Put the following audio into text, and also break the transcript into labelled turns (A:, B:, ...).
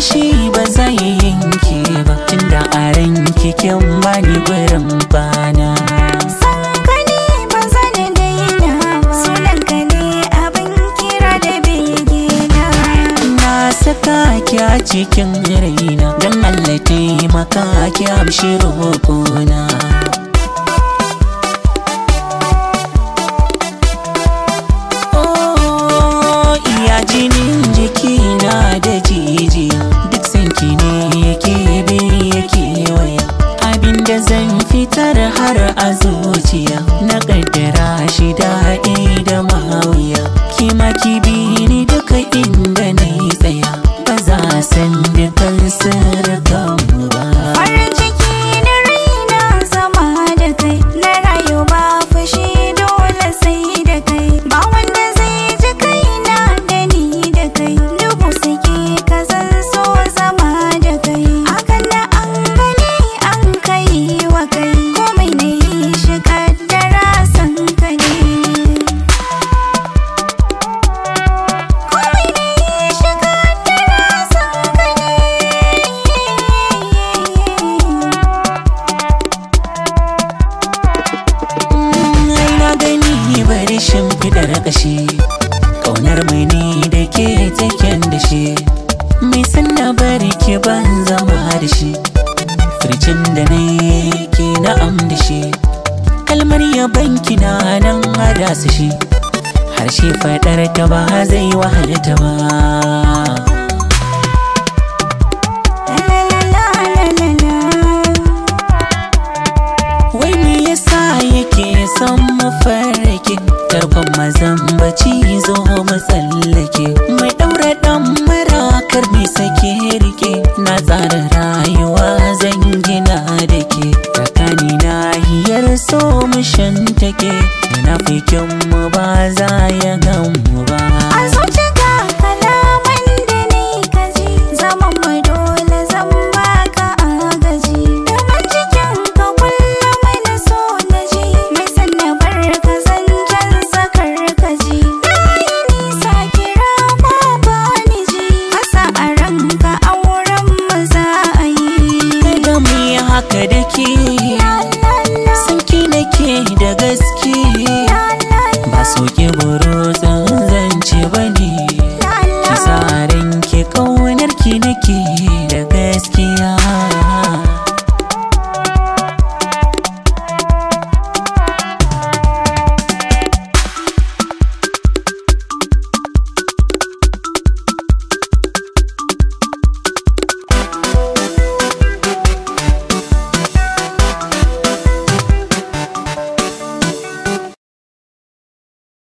A: fushi ba zai yanke ba tunda a ranki kin bani gurin bana
B: San ka ne ba zan daina Sunan ka ne abin kira da begena
A: na saka ki a cikin raina don Allah taimaka ki amshi roƙona Oh, iya jinin jikina da jijiya duk sanki ne yake bi yake waya abinda zan fitar har a zuciya na kaddara shi daɗi da mawiya kima ki bi ni duka inda na yi tsaya ba za san dukan sirrikan ba
B: Farin ciki na raina zama da kai Na rayu ba fushi dole sai da kai Ba wanda zai ji kaina da ni da kai Dubu suke ka zan so zama da kai Hakan da an gani an kai wa kai Komai na yi shi kaddara san ka ne Komai na yi shi kaddara san ka ne
A: ai na gani bari shimfidar ƙashi ƙaunar mai ni da ke taken da shi mai sanna bari ke ban zama da shi fircin da na yi ke na'am da shi kalmar yabanki na nan hada su shi harshe faɗar ta ba zai wahalta ba
B: La la la la la la
A: Wai me yasa yake son mu farrake Tarkon mazan baci zo mu tsallake Mai ɗaura ɗan marakar mai sake rike Na tsara rayuwa zan gina da ke Tsakani na hiyar so mu shantake Na fikin mu ba za ya gan mu ba
B: A zuciya kalaman da ni kaji Zaman mu dole zan baka agaji Daman cikin ka kullum na so na ji Mai sanna barka zan jan sakar kaji Na yi nisa kira ma ba ni ji Kasa a ranka auren mu za a yi
A: Kada mu yi haka da ke
B: La la la
A: Sanki nake da gaske
B: la la
A: ba soke burutsun zance ba ne
B: la
A: ki
B: la
A: sa ranki ƙaunar ki nake